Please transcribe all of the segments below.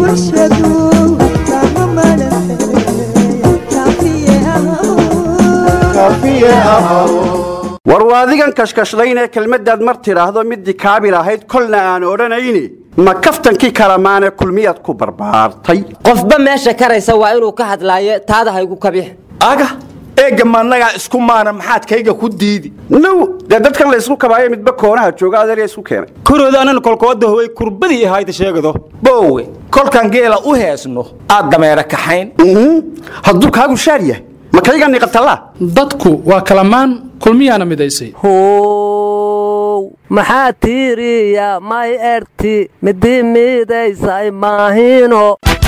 war waadigan kashkashlaynee kelmaddaad mar tidhaahdo middii kaabil ahayd kolna aan odhanayni ma kaftankii kalamaane kulmiyaad ku barbaartay qofba meesha karaysa waa inuu ka hadlaayo taada haygu kabix aga eegga maannagaa isku maana maxaad kayga ku diidi now dee dadkan la ysku kabaayo midba koonaha jooga adeerya isku keenay korooda anan kolkooda howay kurbadii ahayda sheegado boowe kolkaan geela u heesno aad dameera kaxayn hadduu kaagu shaar yahay ma kayga niqatallaa dadku waa kalamaan kulmiyaana midaysay how maxaa tiiriya may erti midi midaysay maahino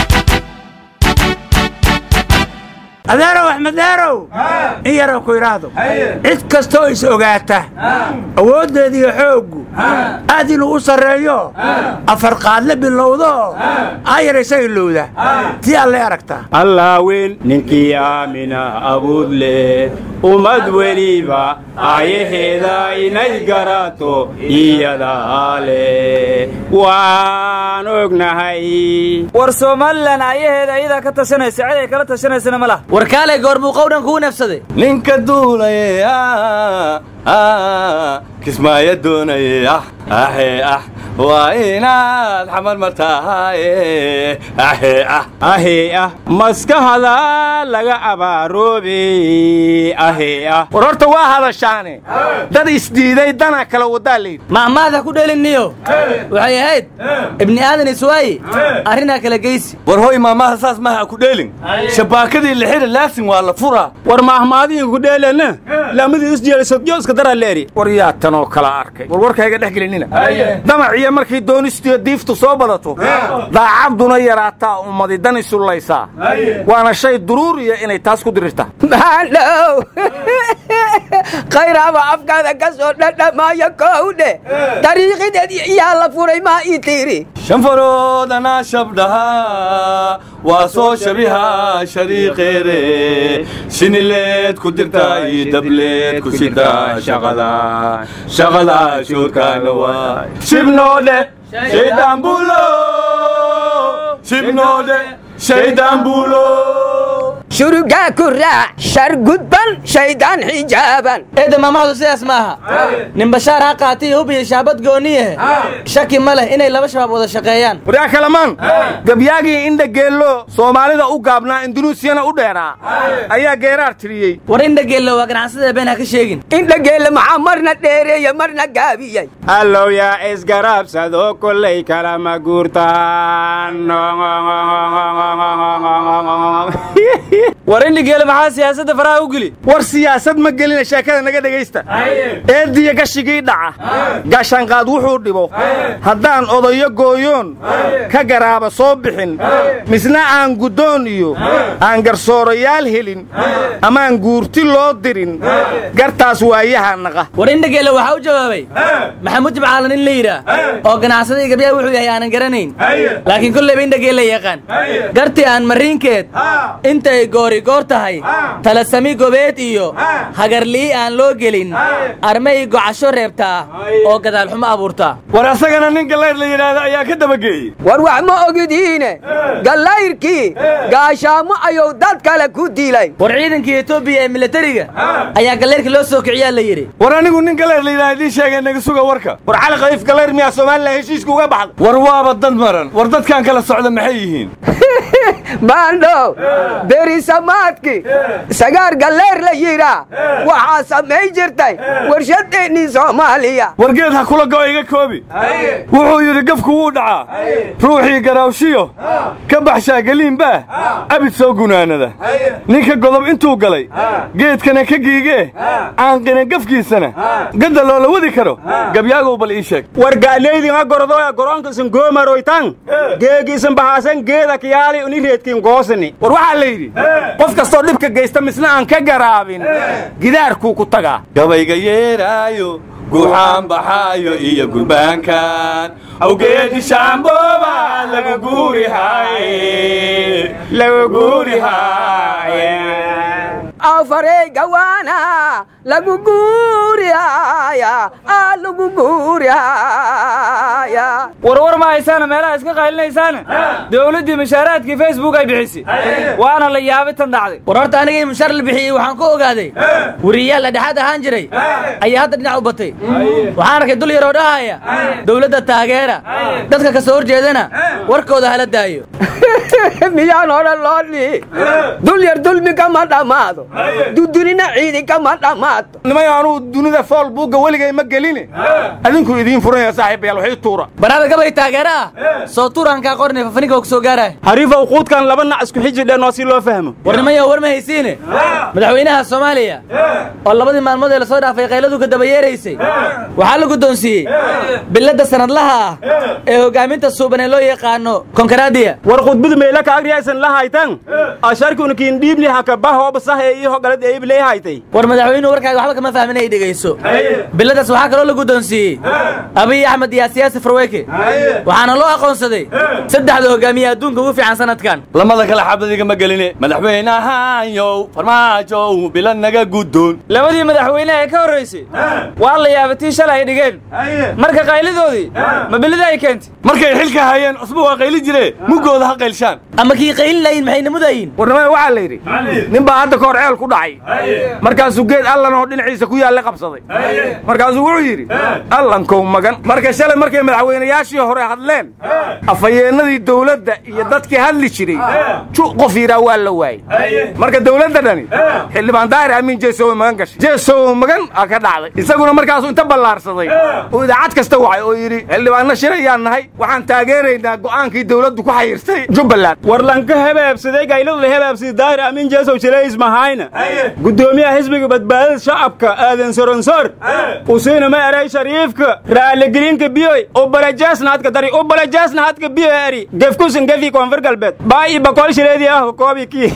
adeerow axmedeerow in yarow ku idhaahdo cid kastoo is ogaata awooddeediiyo xooggu aad inuu u sarreeyo afar qaadle bilowdo ayar isaga ilowda tii alle aragtaa allaaweyn ninkii aamina abuud leh ummad weliba aayaheeda inay garato iyadaa leh waan ognahay war somalilan aayaheeda iyadaa ka tashanaysa cid ay kala tashanaysana ma laha warkaalay goormuu qowdhan kugu nafsaday ninka duulaye kismaayo doonaye ah ahe ah waa inaad xamar martaaye ahe ah ahee ah maskahada laga abaaroobe ahee ah war horta waa hadashaane dad isdiiday dana kala wadaa layidhi mahmaada ku dhelinniyo waxay ahayd ibni aadan iswaaye arrinaa kala geysi war hoy maamaha saas maha ku dheelin shabaakadii lixida laasin waa la furaa war mahmaadiin ku dheelana laamadii isjeelisodyo iska daraa leeri war yaa tanoo kala arkay war warkayga dhex gelinina damaciyo markay doonistiyo diiftu soo badato daacaduna yaraataa ummadi dan isullaysaa waana shay duruuriya inay taas ku dirirtaa maandhow khayraaba afkaada ka soo dhadhamaayo kowdhe dariiqideed yaa la furay maa ii tiiri shanfaroodana shabdhaha waa soo shabiha shariiqeere shinileed ku dirta iyo dableed ku shida shaqada shaqada shoodkaana waa shibnoodhe shaydaan buulo shibnoodhe shaydaan buulo shurugaa ku raac shar gudban shaydaan xijaaban eedda maamahdu sidaas maaha nin bashaar ha qaatay hub iyo shaabad gooniyahe shaki ma leh inay laba shabaab wada shaqeeyaan waryaa kalamaan gabyaagii indha geello soomaalida u gaabnaa indunuusiyana u dheeraa ayaa geeraar tiriyey war indhageello waa ganacsada been ha ka sheegin indhageelle maxaa marna dheereeya marna gaabiyey allow yaa isgarabsado kollay kalama guurtaan war indhigeele maxaa siyaasadda faraha u geli war siyaasad ma gelina sheekada naga dhegaysta eeddiya gashigii dhaca gaashaanqaad wuxuu dhibo haddaan odayo gooyoon ka garaaba soo bixin misna aan guddoon iyo aan garsoorayaal helin amaan guurti loo dirin gartaas waayaha naqa war indhageelle waxaa u jawaabay maxamuud jibcaalan in la yidhaah oo ganacsadii gabyaha wuxuu yahay aanan garanayn laakiin kollayba indhageelle yaqaan gartii aan mariinkeed intay goori goor tahay talasami gobeed iyo hagarlii aan loo gelin armay gocasho reebtaa oo gadaalxumo abuurtaa war asagana nin gallayr la yidhaahdo ayaa ka dabageeyey war wax ma ogidiine gallayrkii gaashaamo ayuu dad kale ku dilay war ciidankii etoobiya ee milatariga ayaa gallayrka loo soo kiciyaa la yidhi war anigu nin gallayr la yidhahdo idiin sheegay naga suga warka war cali khaliif gallayr miyaa somalilan heshiiska uga baxda war waaba dad maran war dadkan kala socda maxay yihiin baandhow berisamaadki sagaar galleer la yidhaa waxaa samay jirtay warshadeennii soomaaliya wargeed ha kula go'o iga koobi wuxuu yidhi gafku wuu dhacaa ruuxii garaawshiyo ka baxshaa geliinbaah abid soo gunaanada ninka godob intuu galay geedkana ka giigee aanqina gafkiisana gadda loola wadi karo gabyaagow bal ii sheeg war gaaleydin ha gorodoya goroonkiisan goomaroytan geegiisan bahaasan geeda kiyaali uni reedkiin goosani war waxaa la yidhi qof kastoo dhibka geysta misna aan ka garaabin gidaarkuu ku tagaa gabayga yeeraayo guuxaan baxaayo iyo gurbaankan awgeedi shaambooba lagu guurihaye lagu guurihaye goofarey gawaana lagu guurihaya aa lagu guurihaya warwar ma haysaana meelaha iska qaylinaysaana dowladdii mushaaraadkii facebook ay bixisay waana la yaabay tan dhacday war horta anigii mushaar la bixiyey waxaan ku ogaaday weriyaal la dhexaad ahaan jiray ayaa hadda dhinac u batay waxaan arkay dul yaroo dhahaya dowladda taageera dadka ka soo horjeedana warkooda hala daayo miyaan odhan loo dhihi dul yar dulmi kama dhammaado dudunina ciidi kama dhammaato nimay anuu dunida fool buugga weligay ma geline adinku idiin furanaya saaxiibayaal waxii tuura banaada gabay taageera ah soo tuuraankaa qornay fafaninka ku soo gaaraya hariifow quudkan laba nac isku xiji dheenoo si loo fahmo warnimayo war ma haysiine madaxweynaha soomaaliya oo labadii maalmood ee lasoo dhaafay qayladu ka daba yeeraysay waxaa la guddoonsiiyey biladda sanadlaha ah ee hoggaaminta suuban ee loo yaqaano konkaraadiya war khudbadu meela ka agriyaysan la haytan asharkuna kiin dhiibni haka bahooba sah ee ii hogalad eib lee haytay war madaxweynuhu warkaaga waxba kama fahmin ay dhegayso biladaas waxaa kaloo la guddoonsiiyey abiy axmed iyo siyaasi farweyke waxaana loo aqoonsaday saddexda hogaamiye adduunka ugu fiican sanadkan lamada kale xabadiga ma geline madaxweynahayow farmaajow bila naga guddoon labadii madaxweyne ee ka horraysay waa la yaabay tii shalay ay dhigeen marka qaylidoodii ma bilida ay keentay markay xilka hayeen cusba waa qayli jire muggooda ha qaylshaan ama kii qaylin layin maxay namudayin warnimada waxaa la yidhi nin baa hadda ka hor ceel ku dhacay markaasuu geed allanoo dhinaciisa ku yaalla qabsaday markaasuu wuxuu yidhi allankow magan marka shalay markay madaxweynayaashii hore hadleen afhayeennadii dawladda iyo dadkii hadli jiray ju qof yidhaa waa la waayey marka dawladda dhani xildhibaan daahir amiin jeesowe magan gashay jeesowe magan aa ka dhacday isaguna markaasuu inta ballaarsaday uu idaacad kasta wacay oo yidhi xildhibaanna shirayaan nahay waxaan taageeraynaa go'aankii dawladdu ku xayiirtay jubbaland war lanka hebaabsaday gayladu la hebaabsaday daahir amiin jeesow jilays mahayna guddoomiyaha xisbiga badbaadada shacabka aadan soronsor usiina ma eray shariifka raaligelinka biyoy ubalajaasna hadka dari ubalajaasna hadka biyo eri gefkusan gefi koonfur galbeed baayi bakool shireedii ah koobi kii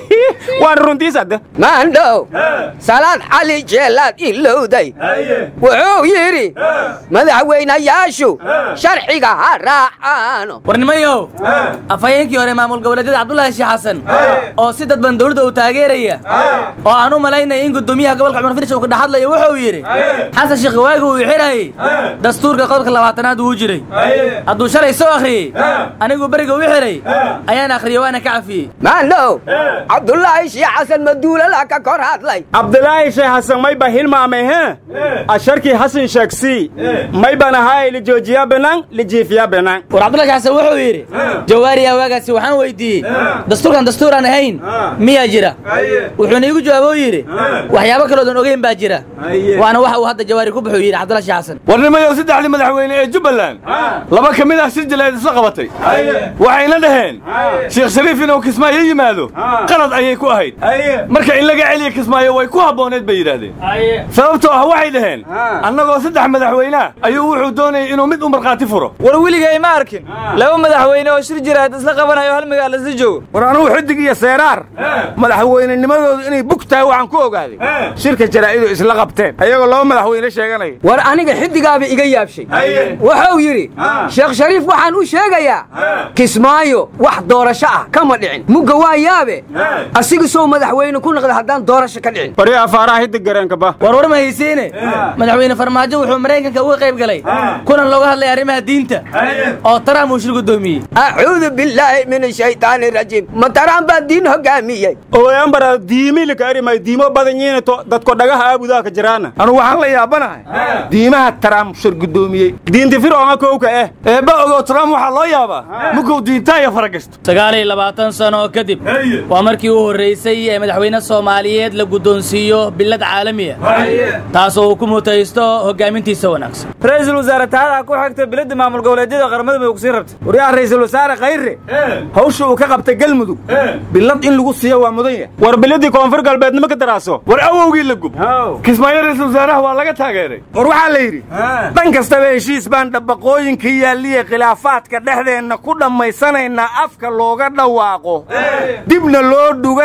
waan runtiis hadda maandhow salaad cali jeelaad ilowday wuxuu yidhi madaxweynayaashu sharciga ha raacaano warnimayow afhayeenkii hore maamul goboleedyada cabdulaahi sheekh xasan oo si dadban dowladda uu taageeraya oo aan u malaynaya in guddoomiyaha gobolka cumar finish uu ka dhaxadlayo wuxuu yidhi xasan sheekh waagi uu xirayey dastuurka qodobka labaatanaad wuu jiray hadduu shalay soo akhriyey anigu beriga u xiray ayaan akhriyey waana ka cafiyey maandhow cabdulaahi sheekh xasan maduulala ka kor hadlay cabdulaahi sheekh xasan may ba hilmaamay he asharkii xasan sheegsii may ban ahaay lijoojiya benaan lijiifiya benaan war cabdulahi sheekh xasan wuxuu yidhi jawaariya waagaasi waxaan weydiiyey dastuurkan dastuur aan ahayn miyaa jira wuxuuna iigu jawaabo yidhi waxyaabo kaloodan ogeyn baa jira waana waxa uu hadda jawaari ku buxuu yidhi cabdulahi sheekh xasan warnimayow saddexdii madaxweyne ee jubbaland laba ka mid ah shir jaleed isla qabatay waxayna dhaheen sheekh shariif inuu kismaayo yimaado qalad ayay ku ahayd marka in laga celiya kismaayo way ku habbooneed bay yidhaahdeen sababtoo ah waxay dhaheen annagoo saddex madaxweynea ayuu wuxuu doonayay inuu mid u markhaati furo war weligay ma arkin laba madaxweyne oo shir jiraad isla qabanayo hal magaal isla joogo war anugu xidig iyo seeraar madaxweynenimadoodu inay bug tahay waxaan ku ogaaday shirka jaraa'idu isla qabteen ayagoo laba madaxweyne sheeganaya war aniga xiddigaaba iga yaabshay wuxuu yidhi sheekh shariif waxaan u sheegayaa kismaayo wax doorasho ah kama dhicin mugga waa yaabe asiga soo madaxweyne ku noqda haddaan doorasho ka dhicin bari afaaraha hidig gareenka ba war war ma haysiine madaxweyne farmaajo wuxuu maraykanka uga qayb galay kulan looga hadlay arrimaha diinta oo trump uu shir guddoomiyey acuudu billaahi min ashaytaani rajiim ma taraan baa diin hogaamiyey ooyambara diimilika arimay diimo badan yiina to dadko dhagaha aabudaa ka jiraana anugu waxaan la yaabanahay diimaha taraam shir guddoomiyey diinti fircoonga kowka eh eebba ogow trump waxaa loo yaabaa mugow diintaayo fara gashto sagaal iyo labaatan sano kadib waa markii u horraysay ee madaxweyne soomaaliyeed la guddoonsiiyo bilad caalami ah taasoo uu ku mutaysto hoggaamintiisa wanaagsan ra'iisul wasaare taada ku xigta biladda maamul goboleedyada qaramada may ogsiin rabta waryaha ra'iisul wasaare khayre hawsha uu ka qabtay galmudug bilad in lagu siiyo waa mudan yahay war biladii koonfur galbeednima ka daraaso war awowgii la gub kismaayo ra'iisul wasaaraha waa laga taageeray war waxaa la yidhi dhan kastaba heshiis baan dhabaqooyinka yaalliya khilaafaadka dhexdeenna ku dhammaysanaynaa afka looga dhawaaqo dibna loo dhuga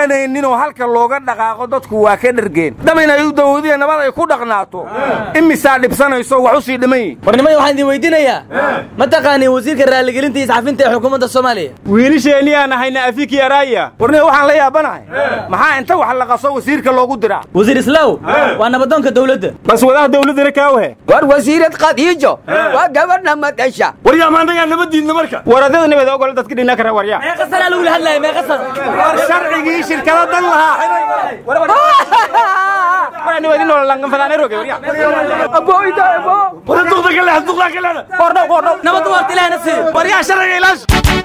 garanayninoo halka looga dhaqaaqo dadku waa ka dhergeen dhab inay u dawadiya nabad ay ku dhaqnaato imisaa dhibsanayso wax u sii dhiman yihin warnimada waxaan idin weydiinayaa ma taqaaniin wasiirka raaligelinta iyo isxafinta ee xukuumadda soomaaliya wiilisheenii aan ahayna afiki araya warniga waxaan la yaabanahay maxaa inta wax la qaso wasiirka loogu diraa wasiir islaaw waa nabadoonka dowladda bas wadaha dawladdana kaawahe war wasiirad khadiijo waa gabadha madasha waryaa maannagaa nabaddiidna marka waradada nabad ogol dadka dhina kara waryaa meeqa sanaa lagula hadlaya meeqa sana war sharcigii shirkada dan lahaa wara duqda ka leex duqdaa ka leex nabadda waarta ilaahna siiyo waryaa sharciga ilaash